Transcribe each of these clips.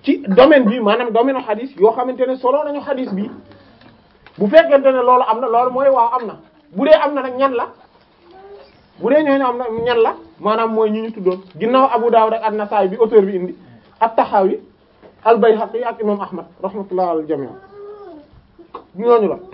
ci domaine bi maanaam domaine xadis yoo xamante ne solo nañu xadis bi bu fekkente ne loolu am na loolu mooy waaw am na bu dee am na nag ñan la bu dee ñooñu am na ñan la maanaam mooy ñi ñu tuddoon ginnaaw Abu Dawud ak An-Nasa'i bi auteur bi indi At-Tahawi Al-Bayhaqi ak imam Ahmad rahmatullah al jami' ñooñu la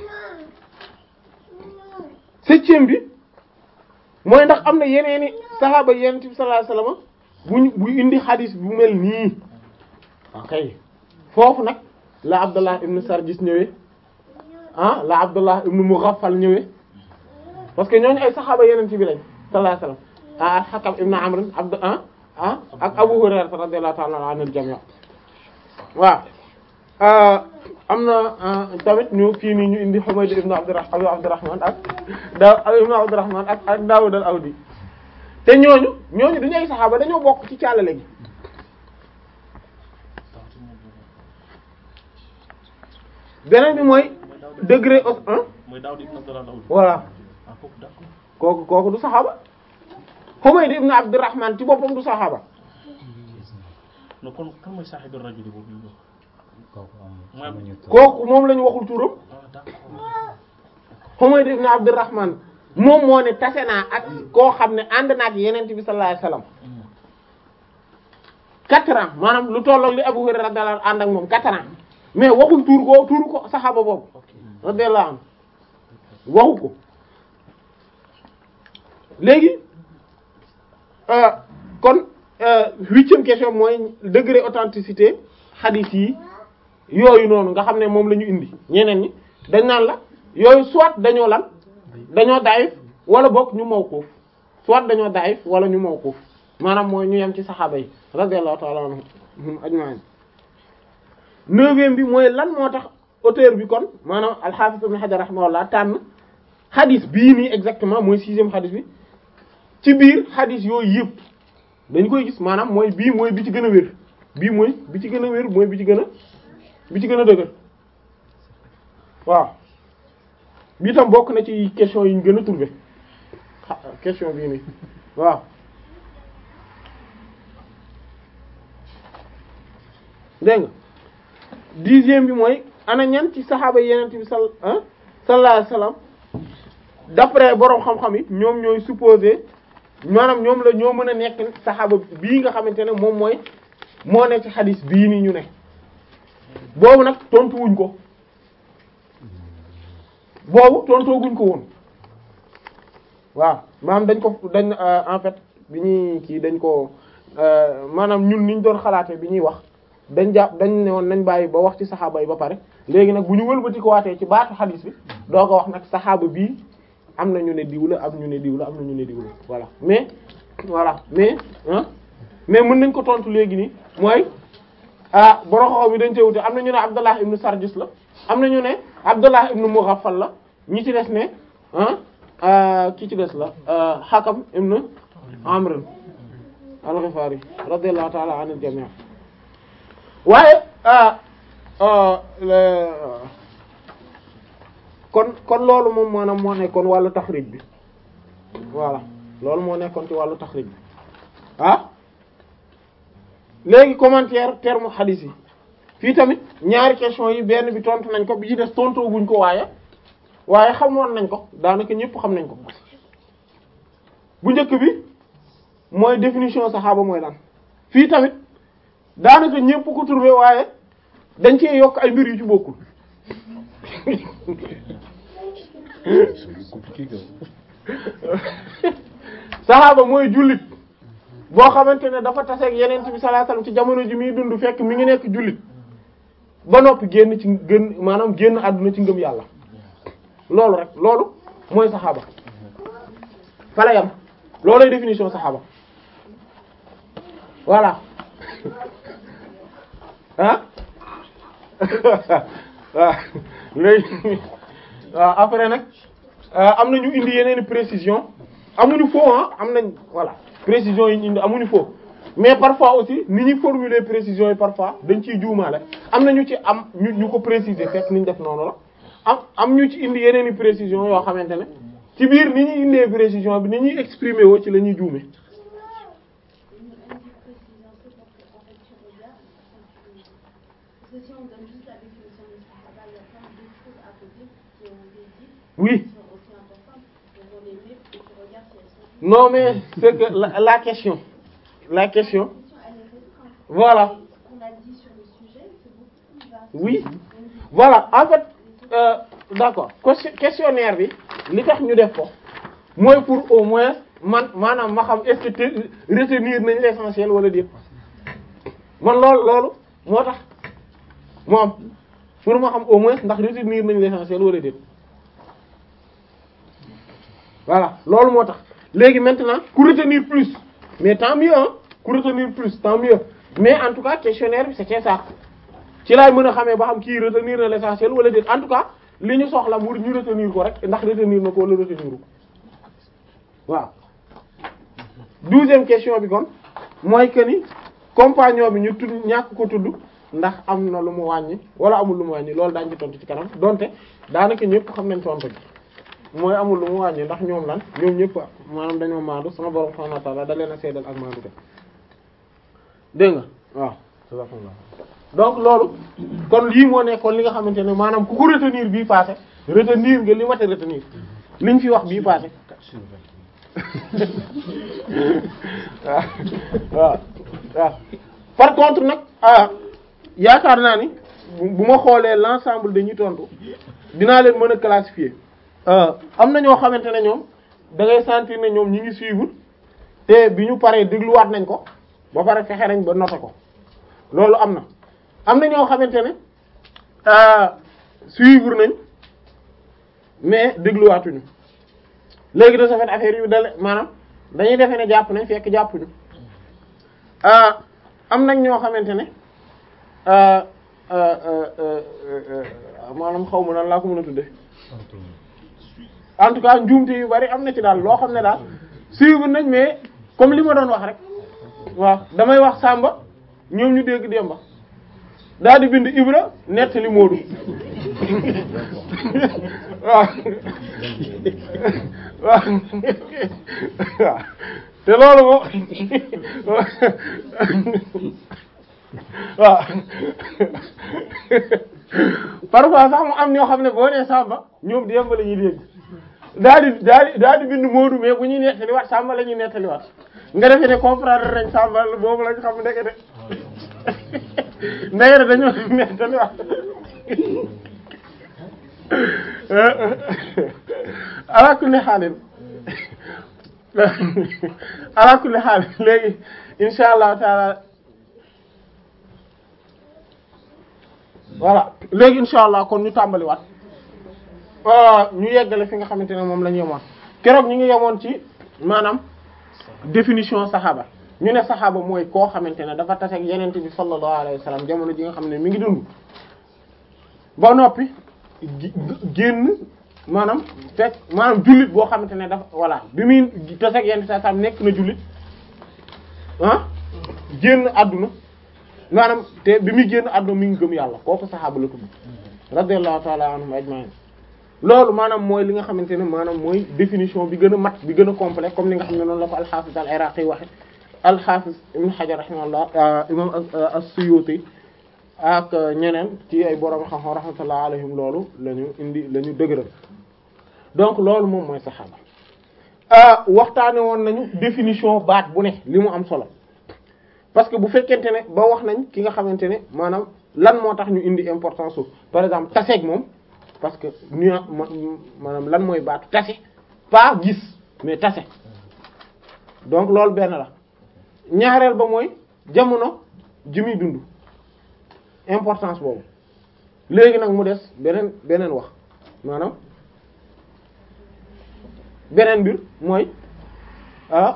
septième bi mooy ndax am na yeneeni saxaaba yonent bi sallallahu alayhi wasallam buñ bu indi xadis bu mel nii ok foofu nag la Abdullah ibn Sarjis ñëwee ah la Abdullah ibn Mughaffal ñëwee parce que ñooñu ay saxaaba yonent bi lañ sallallahu alayhi wasallam ah Hakam ibn Amr abd ah ah ak Abu Hurayra radiyallahu ta'ala anil jami' waaw am na tamit ñu fii nii ñu indi Humayd ibn Abdurrahman Abdurrahman ak da ibn Abdurrahman ak ak Dawud al-Awdi te ñooñu ñooñu duñu ay saxaaba dañoo bokk ci càllale gi beneen bi mooy degré os un mooy Daawud ibn Abdullah Daawud. voilà ah kooku d'accord. kooku kooku du saxaaba Humayd ibn Abdurrahman ci boppam du saxaaba non kon kan mooy saaxibu rajuli boobu ñu wax. kooku Mooy- am xamuñu tur. kooku moom la ñu waxul turam ah d'accord. Humayd ibn Abdurrahman moom moo ne tase naa ak koo xam ne ànd naa ak Yonent bi sallallahu alayhi wasallam quatre ans maanaam lu tollook li Abu Hurayra radiyallahu anhu ànd ak moom quatre ans mais waxul tuur ko tuuru ko saxaaba boobu radiyallahu anhu waxu ko léegi euh, kon euh, huitième question mooy degré authenticité hadith yi yooyu noonu nga xam ne moom la ñu indi ñeneen ñi dañ naan la yooyu soit dañoo lan dañoo daayif wala bokk ñu mawquf soit dañoo daayif wala ñu mawquf maanaam mooy ñu yem ci saxaaba yi radiyallahu ta'ala anhum ajma'in neuvième bi mooy lan moo tax auteur bi kon maanaam al-Hafiz ibn Hajar rahimahullah tànn xadis bii nii exactement mooy sixième xadis bi ci biir xadis yooyu yëpp dañ koy gis maanaam mooy bii mooy bi ci gën a wér bii mooy bi ci gën a wér mooy bi ci gën a bi ci gën a dëgër waaw bii tam bokk na ci question yi ñu gën a trouvé xa- question bii nii waaw dégg nga dixième bi mooy ana ñan ci saxaaba yeneen bi sal ah sallallahu alayhi wasallam d'après boroom xam-xam yi ñoom ñooy supposé maanaam ñoom la ñoo mën a nekk saxaaba bii nga xamante ne moom mooy moo ne ci xadis bii nii ñu ne boobu nag tontuwuñ ko boobu tontooguñ ko woon waaw maanaam dañ ko dañ euh, en fait bi ñuy kii dañ ko euh, maanaam ñun niñ doon xalaatee bi ñuy wax dañ jàpp dañ ne woon nañ bàyyi ba wax ci saxaaba yi ba pare léegi nag bu ñu wëlbati ko waatee ci baatu xadis bi doo ko wax nag saxaaba bii am na ñu ne diw la am ñu ne diw la am na ñu ne diw la voilà mais voilà mais ah mais mën nañ ko tontu léegi nii mooy ah boroxoxo bi dañ cee wute am na ñu ne Abdallah ibnu Sarjis la am na ñu ne Abdallah ibnu Mughaffal la ñi ci des ne ah ki ci des la Hakam ibnu Amr al-Ghifari radiyallahu ta'ala anil jami' waaye ah le kon kon loolu moom maanaam moo nekkoon wàllu taxrij bi voilà loolu moo nekkoon ci wàllu taxrij bi ah léegi commentaire terme hadith yi fii tamit ñaari question yi benn bi tontu nañ ko bi ci des tontoo guñ ko waaye waaye xamoon nañ ko daanaka ñëpp xam nañ ko bu njëkk bi mooy définition saxaaba mooy lan fii tamit daanaka ñëpp ko trouvé waaye dañ cee yokk ay mbir yu ci bokkul saxaaba mooy jullit boo xamante ne dafa taseeg yeneen bi sallallahu alayhi wasallam ci jamono ji muy dund fekk mi ngi nekk jullit ba noppi génn ci gën maanaam génn àdduna ci ngëm yàlla loolu rek loolu mooy saxaaba fa la yam loolooy définition saxaaba voilà ah waaw léegi waaw après nag am na ñu indi yeneen précision amuñu faux ah am nañ voilà précision yi ñu indi amuñu faux mais parfois aussi ni ñuy formuler précision yi parfois dañ ciy juumaale am na ñu ci am ñu ñu ko préciser fekk ni ñu def noonu la am am ñu ci indi yeneen i précision yoo xamante ne ci biir ni ñuy indee précision bi ni ñuy exprimer woo ci la ñuy juume Parce que si on donne juste la définition de Sahaba, il y a plein d'autres choses à côté qui ont été dites, oui qui sont aussi importantes. Donc on les met et tu regardes si elles sont justes. non mais c'est que la, la question la question La question, elle est restreinte. voilà Et ce qu'on a dit sur le sujet, c'est beaucoup plus vaste. oui Donc, du coup, voilà en fait euh, d'accord question- questionnaire bi li tax ñu def ko mooy pour au moins man maanaam ma xam est-ce que te- retenir nañ l'essentiel wala déet man loolu loolu moo tax mu am pour ma xam au moins ndax retenir nañ l'essentiel wala déet voilà loolu moo tax léegi maintenant ku retenir plus mais tant mieux hein ku retenir plus tant mieux mais en tout cas questionnaire bi c'était ça ci laay mën a xamee ba xam kii retenir na l'essentiel wala déet en tout cas li ñu soxla mu ñu retenir ko rek ndax retenir na ko wala retenir ko waaw douzième question bi kon mooy que ni compagnon bi ñu tudd ñàkk ko tudd ndax am na lu mu wàññi wala amul lu mu wàññi loolu daañu ci tontu ci kanam donte daanaka ñëpp xam nañ tontu bi mooy amul lu mu wàññi ndax ñoom lan ñoom ñëpp maanaam dañoo maandu sama borom subhanahu wa ta'ala da leen a seedal ak maandu te dégg nga waaw donc loolu kon lii moo nekkoon li nga xamante ne maanaam ku ko retenir bii passé retenir nga li mat a retenir liñ fi wax bii passé waaw waaw waaw par contre nag ah yaakaar naa ni bu bu ma xoolee l'ensemble dañuy tontu dinaa leen mën a classifier euh, am na ñoo xamante ne ñoom da ngay sentir ne ñoom ñi ngi suivre te bi ñu paree dégluwaat nañ ko ba pare fexe nañ ba noter ko loolu am na am na ñoo xamante ne euh, suivre nañ mais dégluwaatuñu léegi de ce fait affaire yu dale maanaam dañuy defe ne jàpp nañ fekk jàppuñu ah am nañ ñoo xamante ne ah, ah, ah, ah, ah, maanaam xaw ma nan laa ko mën a tudde en tout cas njuumte yu bari am na ci daal loo xam ne daal suivre nañ mais comme li ma doon wax rek waaw damay wax Samba ñoom ñu dégg Demba daal di bind Ibra nettali Moodu waaw waaw waaw te loolu moom waaw parfois sax mu am ñoo xam ne boo nee Samba ñoom Demba la ñuy dégg daal di daal di daal di bind Moodu mais bu ñuy nettaliwaat Samba la ñuy nettaliwaat nga defee ne comprendre nañ Samba boobu lañ xam ndekete ndekete dañoo nettaliwaat ala kulli xaalin ala kulli xaalin léegi insha allahu taala voilà léegi insha allah kon ñu tàmbaliwaat ñu yeggale fi nga xamante ne moom la ñu yemoon keroog ñu ngi yemoon ci maanaam définition saxaaba ñu ne saxaaba mooy koo xamante ne dafa tase ak yenente bi sallallahu alayhi wa sallam jamono ji nga xam ne mi ngi dund ba noppi gi- génn maanaam fekk maanaam jullit boo xamante ne dafa voilà bi muy tase ak yenente sallam nekk na jullit ah génn àdduna maanaam te bi muy génn àdduna mi ngi gëm yàlla kooku saxaaba la tudd radiyallahu ta'ala anhum ajma'in loolu maanaam mooy li nga xamante ne maanaam mooy définition bi gën a mat bi gën a complet comme li nga xam ne noonu la ko al-Hafiz al-Iraqi waxe al-Hafiz Ibn Hajar rahimahullah imam as-Suyuti ak ñeneen ci ay borom xam-xam rahmatullah alayhim loolu la ñu indi la ñu dëgëral donc loolu moom mooy saxaaba waxtaane woon nañu définition baat bu ne li mu am solo parce que bu fekkente ne ba wax nañ ki nga xamante ne maanaam lan moo tax ñu indi importance su par exemple taseeg moom parce que nu maanaam lan mooy baatu tase pas gis mais tase donc loolu benn la ñaareel ba mooy jamono ji muy dund importance boobu léegi nag mu des beneen beneen wax maanaam beneen mbir mooy ah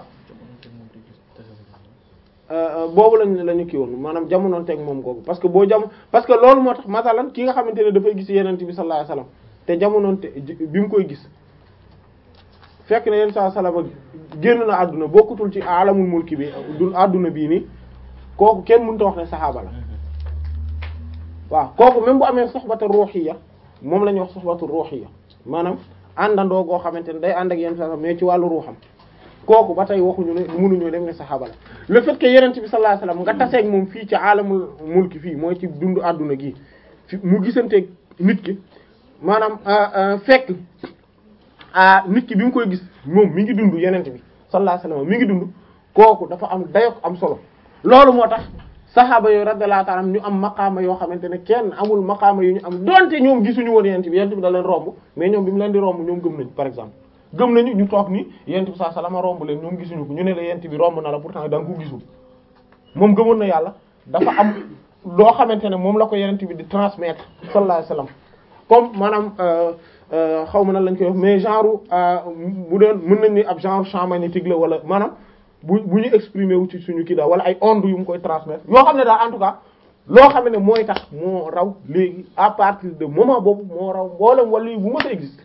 boobu lañ la ñu kii woon maanaam jamonoon teg moom googu parce que boo jam parce que loolu moo tax masalan ki nga xamante ne dafay gis yenent bi sallallahu alayhi wasallam te jamonoon te bi mu koy gis fekk na yenn saa salama génn na àdduna bokkutul ci alamul mulki bi dul àdduna bii nii kooku kenn mënut a wax ne saxaaba la waaw kooku même bu amee soxbatu ruhiyya moom la ñuy wax soxbatu ruhiyya maanaam àndandoo goo xamante ne day ànd ak yenn saa mais ci wàllu ruuxam kooku ba tey waxuñu ne mënuñoo dem ne saxaaba la le fait que yenent bi sallallahu alayhi wasallam nga taseeg moom fii ci alamul mulki fii mooy ci dundu àdduna gi fi mu gisanteeg nit ki maanaam fekk nit ki bi mu koy gis moom mi ngi dund yenent bi sallallahu alayhi wasallam mi ngi dund kooku dafa am dayok am solo loolu moo tax saxaaba yooyu radiyallahu ta'ala ñu am maqaama yoo xamante ne kenn amul maqaama yu ñu am donte ñoom gisuñu woon yenent bi yenent bi da leen romb mais ñoom bi mu leen di romb ñoom gëm nañ par exemple gëm nañu ñu toog ni yenent bi sallallahu alayhi wasallam romb leen ñoom gisuñu ko ñu ne la yenent bi romb na la pourtant da nga ko gisul moom gëmoon na yàlla dafa am loo xamante ne moom la ko yenent bi di transmettre sallallahu alayhi wasallam comme maanaam xaw ma nan lañ koy wax mais genre bu doon mën nañ ni ab genre champ magnétique la wala maanaam bu bu ñu exprimer wu ci suñu kii daal wala ay ondes yu mu koy transmettre yoo xam ne daal en tout cas loo xam ne mooy tax moo raw léegi à partir de moment boobu moo raw mboolem wala bu mës a existe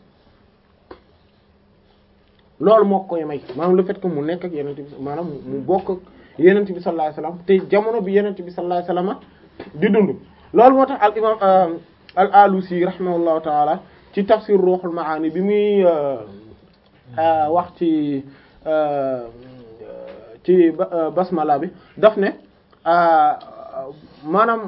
loolu moo koy may maanaam le fait que mu nekk ak yenent bi maanaam mu bokk ak yenent bi sallallahu alayhi wasallam te jamono bi yenent bi sallallahu alayhi wasallam di dund loolu moo tax al imam al alusi rahimahullahu taala ci tafsir ruhul maani bi muy wax ci ci basmala bi daf ne maanaam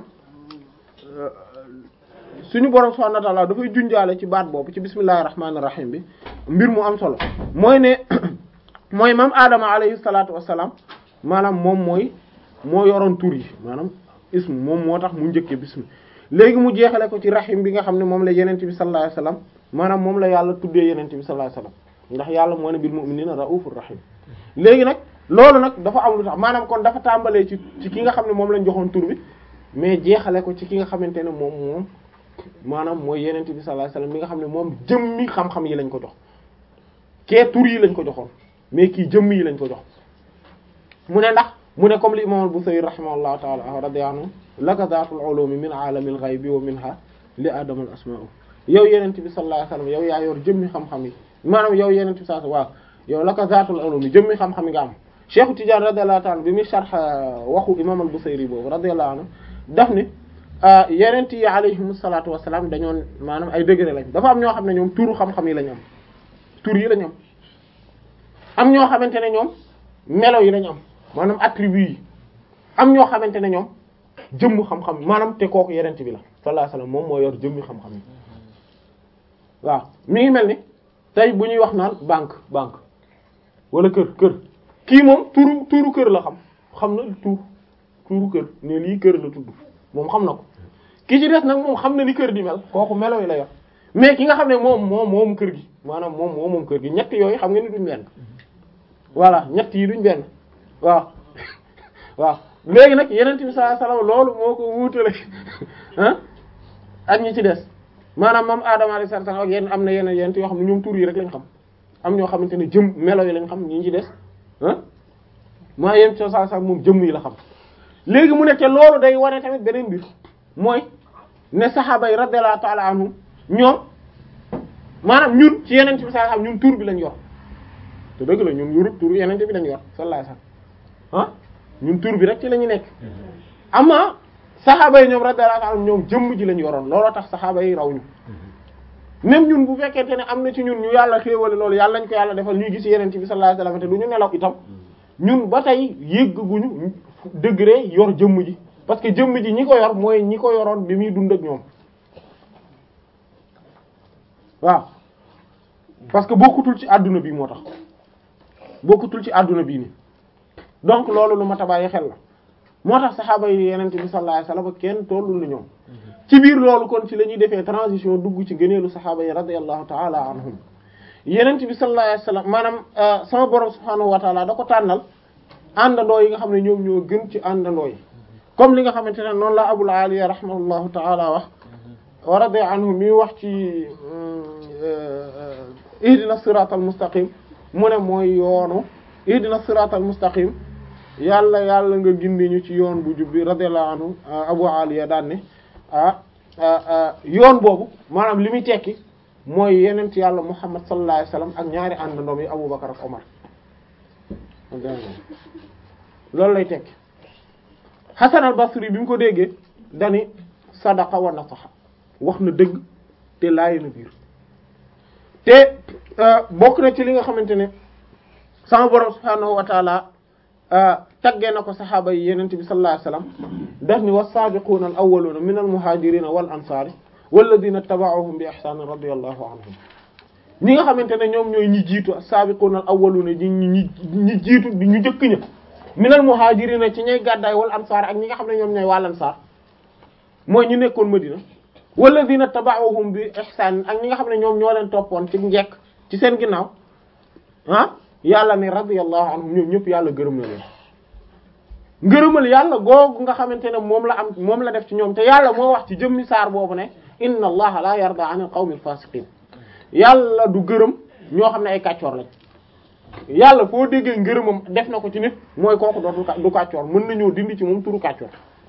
suñu borom subhanahu wa ta'ala dafay junjaale ci baat boobu ci bismillahir rahmanir rahim bi mbir mu am solo mooy ne mooy mam Adama alayhi salatu wassalam maanaam moom mooy moo yoroon tur yi maanaam ismu moom moo tax mu njëkke bismi léegi mu jeexale ko ci rahim bi nga xam ne moom la yenent bi sallallahu alayhi wasallam maanaam moom la yàlla tuddee yenent bi sallallahu alayhi wasallam ndax yàlla moo ne bil mu'minina raufur rahim léegi nag loolu nag dafa am lu tax maanaam kon dafa tàmbalee ci ci ki nga xam ne moom lañ joxoon tur bi mais jeexale ko ci ki nga xamante ne moom moom maanaam mooy yenent bi sallallahu alayhi wasallam mi nga xam ne moom jëmmi xam-xam yi lañ ko jox kee tur yi lañ ko joxoon mais kii jëmm yi lañ ko jox mu ne ndax mu ne comme li imam al-Busayri rahimahullahu ta'ala radiyallahu anhu laka zaatul ulumi min aalamil ghaybi wa minha li adama al asma'u yow yenent bi sallallahu alayhi wasallam yow yaa yor jëmmi xam-xam yi maanaam yow yenent bi sallallahu waaw yow laka zaatul ulumi jëmmi xam-xam yi nga am Cheikh Tidiane radiyallahu ta'ala bi muy sharh waxu imam al-Busayri boobu radiyallahu anhu daf ne yenent yi alayhimu salaatu wassalaam dañoon maanaam ay degré lañ dafa am ñoo xam ne ñoom turu xam-xam yi lañ am tur yi lañ am am ñoo xamante ne ñoom melo yi lañ am maanaam attribut yi am ñoo xamante ne ñoom jëmm xam-xam maanaam te kooku yenent bi la sallallahu alayhi wasallam moom moo yor jëmmi xam-xam yi waaw mi ngi mel ni tey bu ñuy wax naan banque banque wala kër kër kii moom turu turu kër la xam xam na tur turu kër ne lii kër la tudd moom xam na ko ki ci des nag moom xam na ni kër di mel kooku melo yi la yor mais ki nga xam ne moom moom moom kër gi maanaam moom moom moom kër gi ñett yooyu xam nga ni duñ benn voilà ñett yi duñ benn waaw waaw léegi nag yeneen bi sallallahu alayhi wasallam loolu moo ko wuutale ah ak ñi ci des maanaam moom Adama alayhi salaam ak yenn am na yeneen yeneen yoo xam ne ñoom tur yi rek lañ xam am ñoo xamante ne jëm melo yi lañ xam ñi ci des ah maa yem ci saa moom jëmm yi la xam léegi mu ne te loolu day wane tamit beneen mbir mooy ne saxaaba yi radiyallahu ta'ala anhum ñoom maanaam ñun ci yeneen bi sallallahu alayhi wasallam ñun tur bi lañ yor te dëgg la ñun yorut tur yeneen bi lañ yor sallallahu alayhi wasallam ah ñun tur bi rek ci la ñu nekk ama saxaaba yi ñoom radiyallahu anhum ñoom jëmm ji lañ yoroon looloo tax saxaaba yi raw ñu même ñun bu fekkente ne am na ci ñun ñu yàlla xéewale loolu yàlla nañ ko yàlla defal ñuy gis yeneen bi sallallahu alayhi wasallam te du ñu nelaw itam ñun ba tey yégguñu degré yor jëmm ji parce que jëmm ji ñi ko yor mooy ñi ko yoroon bi muy dund ak ñoom waaw parce que bokkutul ci àdduna bi moo tax bokkutul ci àdduna bii ni donc loolu lu ma tabaayee xel la moo tax saxaaba yi yenente bi sallallahu alayhi wasallam kenn tollul ni ñoom ci biir loolu kon ci la ñuy defee transition dugg ci gëneelu saxaaba yi radiyallahu ta'ala anhum yenente bi sallallahu alayhi wasallam maanaam sama borom subhaanahu wa ta'ala da ko tànnal àndandoo yi nga xam ne ñoom ñoo gën ci àndandoo yi comme li nga xamante ne noonu la Abul Aliya rahimahullahu ta'ala wax wa radiya anhu mi wax ci ihdina siratal mustaqim mu ne mooy yoonu ihdina siratal mustaqim yàlla yàlla nga gindi ñu ci yoon bu jubbi radiyallahu anhu Abu Aliya daan ne ah yoon boobu maanaam li muy tekki mooy yenent yàlla Muhammad sallallahu alayhi wasallam ak ñaari àndandoom yi Abu Bakar ak Omar loolu lay tekki Hasan al-Basri bi mu ko déggee dani sadaqa wa nasaxa wax na dëgg te laayi na biir te bokk na ci li nga xamante ne sama borom subhaanahu wa taala taggee na ko saxaaba yi yenente bi sallallahu alayhi wasallam daf ni was-saabiquuna al-awwaluuna min al-muhaajiriina wal ansaari walladina taba'uhum bi ihsaanin radiyallahu anhum ñi nga xamante ne ñoom ñooy ñi jiitu as-saabiquuna al-awwaluuna ñi ñi ñi jiitu di ñu jëkk ña min al-muhaajiriina ci ñay gàddaay wal ansaar ak ñi nga xam ne ñoom ñooy wal ansaar mooy ñu nekkoon Madina walladina taba'uhum bi ihsaanin ak ñi nga xam ne ñoom ñoo leen toppoon ci njekk ci seen ginnaaw ah yàlla ne radiyallahu anhum ñoom ñëpp yàlla gërëm na leen ngërëmal yàlla googu nga xamante ne moom la am moom la def ci ñoom te yàlla moo wax ci jëmmi saar boobu ne inna allaha la yarda anil qawmil fasiqin yàlla du gërëm ñoo xam ne ay kàccoor lañ yàlla foo déggee ngërëmam def na ko ci nit mooy kooku dootul du kàccoor mën nañoo dindi ci moom turu kàccoor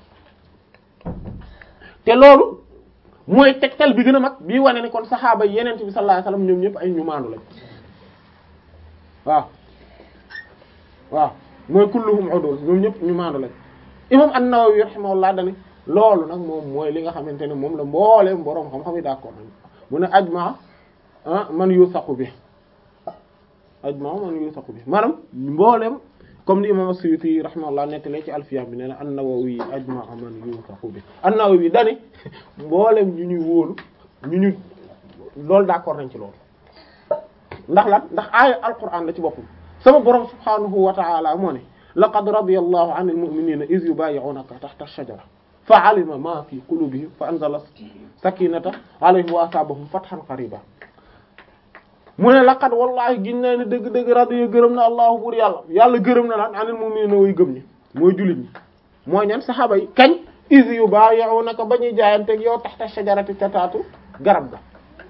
te loolu mooy tegtal bi gën a mag bii wane ni kon saxaaba yi yeneen bi sallallahu alayhi wasallam ñoom ñëpp ay ñu maandu lañ waaw waaw mooy kulluhum udul ñoom ñëpp ñu maandu lañ imam an-Nawawi rahimahullah dani loolu nag moom mooy li nga xamante ne moom la mbooleem boroom xam-xam yi d'accord nañ mu ne ajma man yusaqu bi ajma man yusaqu bi maanaam mbooleem comme ni imam as-Suyuti rahimahullah nettalee ci alfiya bi nee na an-Nawawi ajma man yusaqu bi an-Nawawi dani mbooleem ñu ñuy wóolu ñu ñu loolu d'accord nañ ci loolu ndax lan ndax aaya alquran la ci boppam sama borom subhanahu wa ta'ala moo ne laqad radiyallahu 'anil mu'minina iz yubayyi'unaka tahta ash-shajara fa'alima ma fi qulubihim fa anzala sakinata 'alayhim wa asabahum fathan qariba mu ne laqad wallahi gin naa ne dëgg-dëgg radiya gërëm na allahu buur yàlla yàlla gërëm na laan 'anil mu'minina way gëm ñi mooy jullit ñi mooy ñan saxaaba yi kañ iz yubayyi'unaka ba ñuy jaayanteeg yow tahta ash-shajarati ca taatu garab ga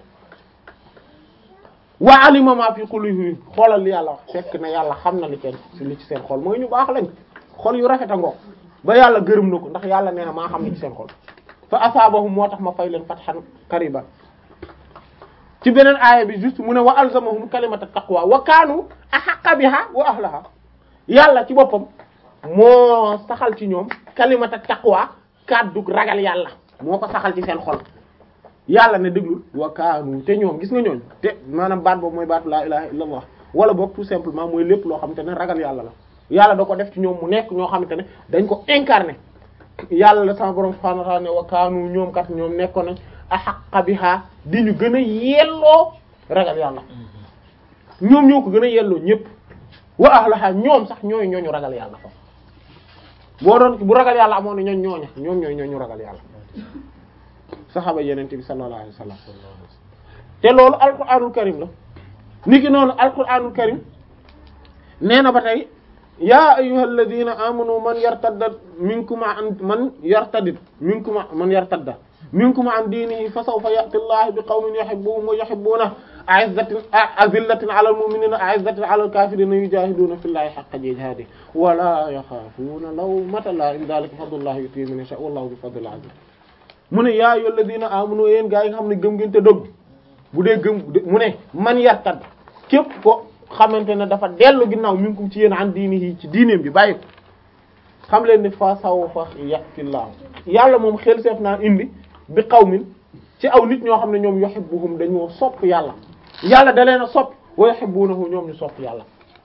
wa alima ma fi qulubihim xoolal li yàlla wax fekk na yàlla xam na li seen li ci seen xol mooy ñu baax lañ xol yu rafet a ngoog ba yàlla gërëm na ko ndax yàlla nee na maa xam ne ci seen xol fa asaabahum moo tax ma fay leen fathan qariban ci beneen aaya bi juste mu ne wa alzamahum kalimata taqwa wa kaanu ahaqqa biha wa ahlaha yàlla ci boppam moo saxal ci ñoom kalimata taqwa kàddu ragal yàlla moo ko saxal ci seen xol yàlla ne déglul wa kaanu te ñoom gis nga ñooñ te maanaam baat boobu mooy baatu laa ilaha illallah wala boog tout simplement mooy lépp loo xamante ne ragal yàlla la yàlla da ko def ci ñoom mu nekk ñoo xamante ne dañ ko incarné yàlla la sama borom subhanahu wa ta'ala ne wa kaanu ñoom kat ñoom nekkoon nañ ahaqqa biha di ñu gën a yelloo ragal yàlla ñoom ñoo ko gën a yelloo ñëpp wa ahlaha ñoom sax ñooy ñooñu ragal yàlla fa boo doon bu ragal yàlla amoon na ñooñ ñooña ñoom ñooy ñooñu ragal yàlla saxaaba yenente bi sallallahu alayhi wasallam te loolu alquranul karim la niki noonu alquranul karim nee na ba tey yaa ayyuhal ladina amanu man yartadda minkum an man yartadid minkum man yartadda minkum an diinihi fa sawfa ya'ti Allahu bi qawmin yuhibbuhum wa yuhibbunahu a'izzatin azillatin 'ala al-mu'minina a'izzatin 'ala al-kafirina yujahiduna fillahi haqqa jihadihi wa la yakhafuna lawmata la'im dhalika fadlullahi yu'tihi man yasha'u wallahu bi fadlil 'azim mu ne yaa ayyuhal ladina amanu yéen gaa yi nga xam ne gëm ngeen te dëgg bu dee gëm mu ne man yartad képp ko xamante ne dafa dellu ginnaaw minkum ci yéen an diinihi ci diineem bi bàyyi ko xam leen ni fa sawfa ya'tillahu yàlla moom xel seef naa indi bi qawmin ci aw nit ñoo xam ne ñoom yuhibbuhum dañoo sopp yàlla yàlla da leen a sopp wa yuhibbunahu ñoom ñu sopp yàlla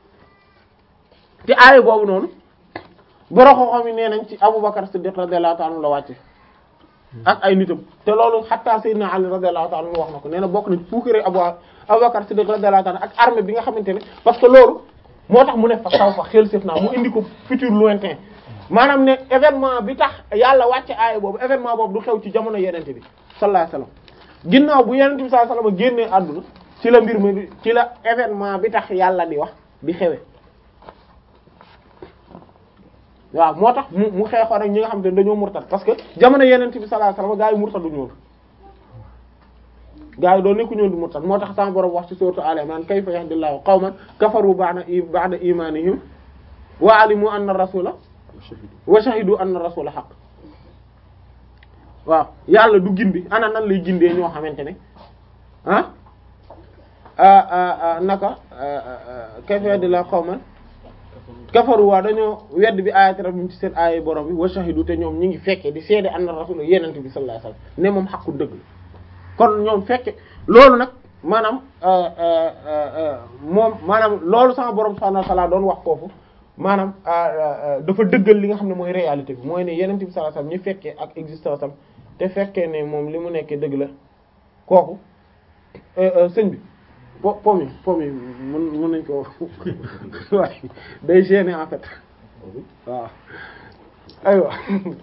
te aaya boobu noonu boroxoo xam ne nee nañ ci Abubakar Siddiq radiyallahu ta'ala la wàcce ak ay nitam te loolu xatta Sayyidina Ali radiyallahu ta'ala wax na ko nee na bokk na puukare Abu Abubakar Siddiq radiyallahu ta'ala ak armée bi nga xamante ne parce que loolu moo tax mu ne fa saw fa xel séef naa mu indi ko futur lointain maanaam ne événement bi tax yàlla wàcce aaya boobu événement boobu du xew ci jamono yenente bi sallallahu alayhi wasallam ginnaaw bu yenente bi sallallahu alayhi wasallam génnee àdduna ci la mbir mi ci la événement bi tax yàlla di wax di xewe waaw moo tax mu mu xeexoon ak ñi nga xam ne dañoo murtad parce que jamono yenente bi sallallahu alayhi wasallam gaa yi murtaduñu woon gaa yi doon nekku ñoon di murtad moo tax sama borom wax ci sourate Al Imran kayfa yahdillahu qawman kafaru ba'da ba'da imanihim wa alimu anna rasula wa shahidu anna rasula haqq waaw yàlla du gindi ana nan lay gindee ñoo xamante ne ah naka kayfa yahdillahu qawman kafaru waa dañoo wedd bi ayati rabbim ci seen aaya borom bi wa shahidu te ñoom ñi ngi fekke di seede anna rasul yenente bi sallallahu alayhi wasallam ne moom xaqu dëgg kon ñoom fekke loolu nag maanaam euh, euh, euh, moom maanaam loolu sama borom subhanahu wa ta'ala doon wax foofu maanaam euh, euh, dafa dëggal li nga xam ne mooy réalité bi mooy ne yeneen bi sallallahu alayhi wasallam ñi fekkee ak existence am te fekkee ne moom li mu nekkee dëgg la kooku euh, euh, sëñ bi po pom yi pom yi mën mën nañ ko waaye day gêner en fait waaw aywa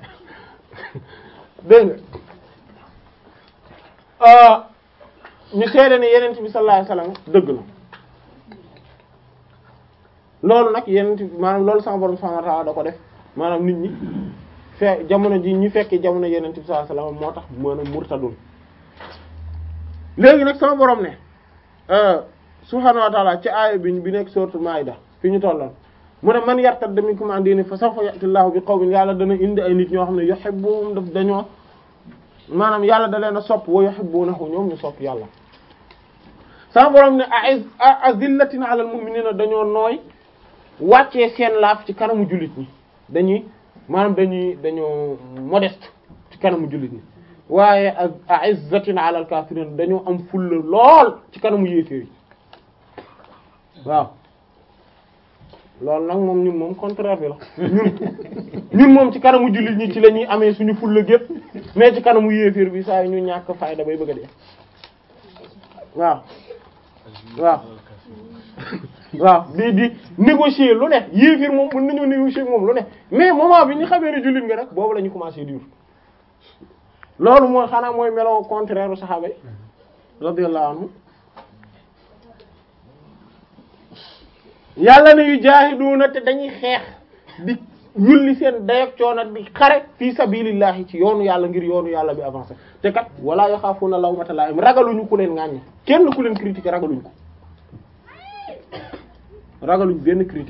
dégg nga ñu seede ne yenent bi sallallahu alayhi wasallam dëgg la loolu nag yenent bi maanaam loolu sama borom subhanahu wa ta'ala da ko def maanaam nit ñi fe jamono ji ñu fekkee jamono yenent bi sallallahu alayhi wasallam moo tax maanaam murtadun léegi nag sama borom ne subhanahu wa ta'ala ci aaya bi bi nekk sourate Maïda fi ñu tolloon mu ne man yartadda minkum an diini fa sawfa ya'ti Allahu bi qawmin yàlla dana indi ay nit ñoo xam ne yuhibbuhum daf dañoo maanaam yàlla da leen a sopp wa yuhibbunahu ñoom ñu sopp yàlla sama borom ne a'iz azillatin 'alal mu'minina dañoo nooy wàccee seen laaf ci kanamu jullit ñi dañuy maanaam dañuy dañoo modeste ci kanamu jullit ñi waaye ak a'izzatin 'alal kafirin dañoo am fulla lool ci kanamu yéeféer yi waaw loolu nag moom ñun moom contraire bi la ñun ñun moom ci kanamu jullit ñi ci la ñuy amee suñu fulla gépp mais ci kanamu yéeféer bi saa yu ñu ñàkk fayda bay bëgg a dee waaw waaw waaw di di négocier lu ne yéeféer moom mën nañoo négocier moom lu ne mais moment bi ñu xamee ne jullit nga rek boobu la ñu commencé dur loolu mooy xanaa mooy meloo contraire u saxaaba yi radiyallahu anhu yàlla ne yu jaahiduuna te dañuy xeex di yulli seen dayak coono di xare fii sabilillahi ci yoonu yàlla ngir yoonu yàlla bi avancé te kat wala yaxaafuna lawmata laa'im ragaluñu ku leen ŋàññi kenn ku leen critiquer ragaluñ ko ragaluñ benn critique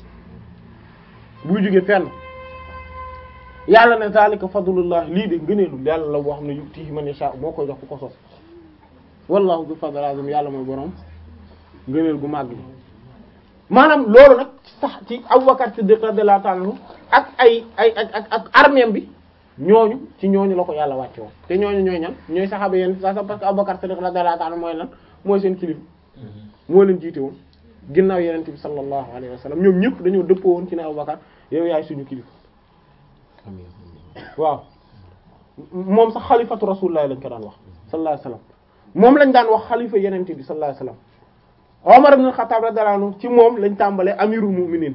buy jóge fenn yàlla ne zalika fadlullah lii de ngëneelu yàlla la boo xam ne yutihi man yasha moo koy jox ku ko soob wallahu bi fadl azim yàlla mooy borom ngëneel gu màgg maanaam loolu nag sax ci Abubakar Siddiq radiyallahu ta'ala anhu ak ay ay ak ak ak armeem bi ñooñu ci ñooñu la ko yàlla wàcce woon te ñooñu ñooy ñan ñooy saxaaba yéen sax parce que Abubakar Siddiq radiyallahu ta'ala mooy lan mooy seen kilifa moo leen jiite woon ginnaaw yenente bi sallallahu alayhi wa sallam ñoom ñëpp dañoo dëppoo woon ci ne Abubakar yow yaay suñu kilifa waaw moom sax xalifatu rasulullah lañ ko daan wax sallallahu alayhi wa sallam moom lañ daan wax xalifa yenente bi sallallahu alayhi wa sallam Omar ibn Khattab radiyallahu anhu ci moom lañ tàmbalee amirul mu'minin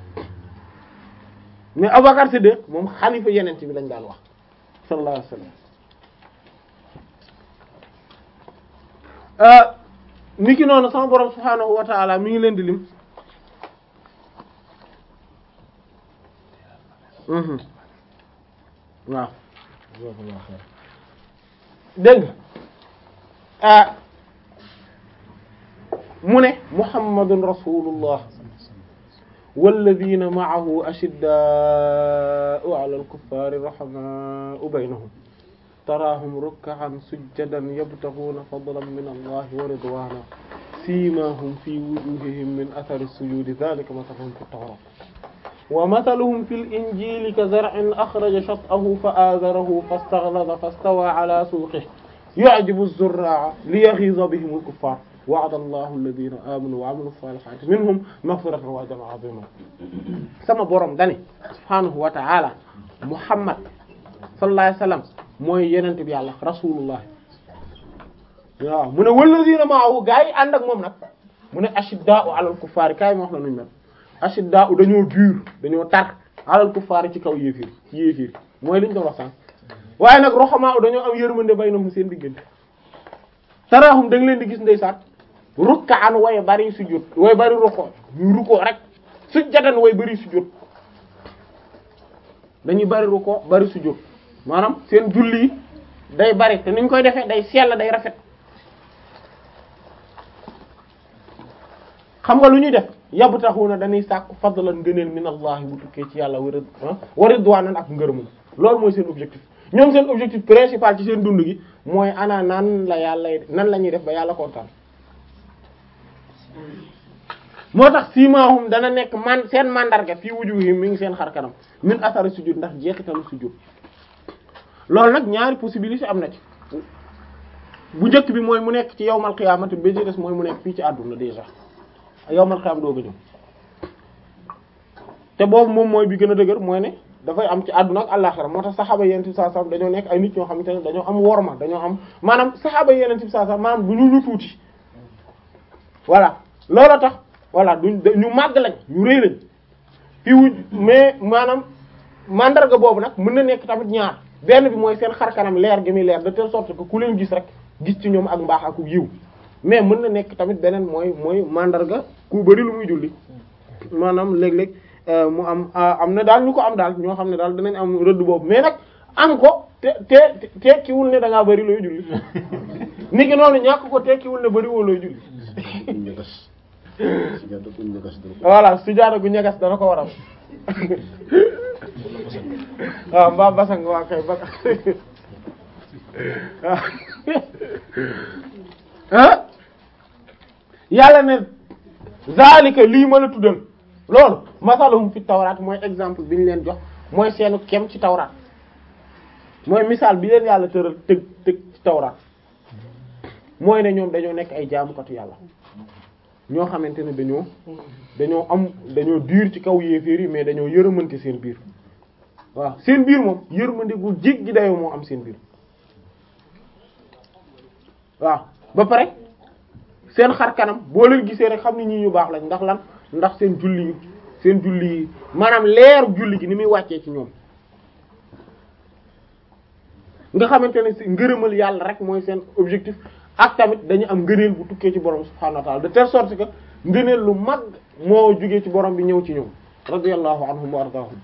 mais Abubakar Siddiq moom xalifa yenente bi lañ daan wax sallallahu alayhi wa sallam ni ki noonu sama borom subhaanahu wa ta'ala mi ngi leen di lim waaw dégg nga mu ne muhammadun rasulullah walladina ma'ahu ashiddaa'u 'ala al-kuffari rahamaa'u baynahum taraahum ruk'an sujjadan yabtaghuuna fadlan min allahi wa ridwaana siimaahum fi wujuuhihim min athari as-sujuudi dhaalika mathaluhum fi at-tawraat wa mathaluhum fi al-injiili kazar'in akhraja shat'ahu fa'aazarahu fastaghlaza fastawaa 'alaa suuqihi yu'jibu az-zurraa'a liyaghiiza bihim al-kuffaar wa'ada allahu alladhiina aamanuu wa 'amiluu s-saalihaati minhum maghfiratan wa ajran 'aziimaa sama borom dani subhaanahu wa ta'aala Muhammad sallallahu alayhi wa sallam mooy yenent bi yàlla rasulullah waaw mu ne walladina ma'ahu gaa yi ànd ak moom nag mu ne ashidda'u 'alal kuffaari kaay ma wax la nuñu mel ashidda'u dañoo dur dañoo tar 'alal kuffaari ci kaw yéefir ci yéefir mooy liñ doon wax sànq waaye nag ruhamaa dañoo am yërmande baynahum seen diggante taraahum da nga leen di gis ndeysaan rukkaan way bari sujjóot way bari rukkoo ñu rukkoo rek sujjadan way bari sujjóot dañuy bari rukkoo bari sujjóot maanaam seen julli yi day bari te niñ koy defee day sell day rafet xam nga lu ñuy def yabtaxuuna dañuy sàkku fadlan ngëneel min allah bu tukkee ci yàlla wa wa ridwaanan ak ngërëmam loolu mooy seen objectif ñoom seen objectif principal ci seen dund gi mooy ana nan la yàlla nan la ñuy def ba yàlla kontaan moo tax siimaahum dana nekk man seen mandarga fii wujuhim mi ngi seen xar kanam min athari sujud ndax jeexitalu sujud loolu nag ñaari possibilité am na ci bu njëkk bi mooy mu nekk ci yawmal qiyaamati ba ci des mooy mu nekk fii ci àdduna déjà yawmal qiyaam dooga ñëw te boobu moom mooy bi gën a dëgër mooy ne dafay am ci àdduna ak àllaxira moo tax saxaaba yeneen bi sallallahu alayhi wasallam dañoo nekk ay nit ñoo xamante ne dañoo am worma dañoo am maanaam saxaaba yeneen bi sallallahu alayhi wasallam maanaam du ñu ñu tuuti voilà loolu tax voilà duñ ñu màgg lañ ñu rëy lañ fii wu mais maanaam mandarga boobu nag mën na nekk tamit ñaar benn bi mooy seen xar kanam leer gi muy leer de telle sorte que ku leen gis rek gis ci ñoom ak mbaax ak yiw mais mën na nekk tamit beneen mooy mooy mandarga ku bari lu muy julli maanaam léeg-léeg mu am am na daal ñu ko am daal ñoo xam ne daal dinañ am rëdd boobu mais nag am ko te te tekkiwul ne da ngaa bari looy julli ni ki noonu ñàkk ko tekkiwul ne bari woo looy julli voilà sujaada gu ñagas dana ko waral waaw mbaa basang waa kay ba ah yàlla ne zalika lii ma la tuddal loolu masalahum fi tawraat mooy exemple bi ñu leen jox mooy seenu kem ci tawraat mooy misaal bi leen yàlla tëral tëg tëg ci tawraat mooy ne ñoom dañoo nekk ay jaamukatu yàlla ñoo xamante ne dañoo dañoo am dañoo diir ci kaw yéeféer yi mais dañoo yërëmante seen biir waaw seen biir moom yërmande gu jéggi dayoo moo am seen biir waaw ba pare seen xar kanam boo leen gisee rek xam ni ñii ñu baax lañ ndax lan ndax seen julli yi seen julli yi maanaam leeru julli gi ni muy wàccee ci ñoom nga xamante ne si ngërëmal yàlla rek mooy seen objectif ak tamit dañu am ngëneel bu tukkee ci borom subhaanahu wa ta'ala de telle sorte que ngëneel lu mag moo jugee ci borom bi ñëw ci ñoom radiyallahu anhum wa ardaahum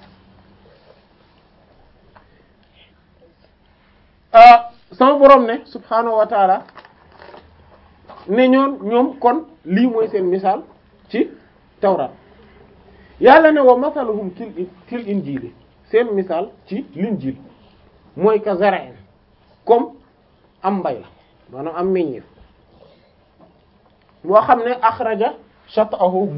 sama borom ne subhaanahu wa ta'ala ne ñoon ñoom kon lii mooy seen misaal ci tawraat yàlla ne wa masaluhum til til injiili seen misaal ci linjiil mooy ka zara'in comme am mbay la maanaam am meññeef boo xam ne axraja shat'ahu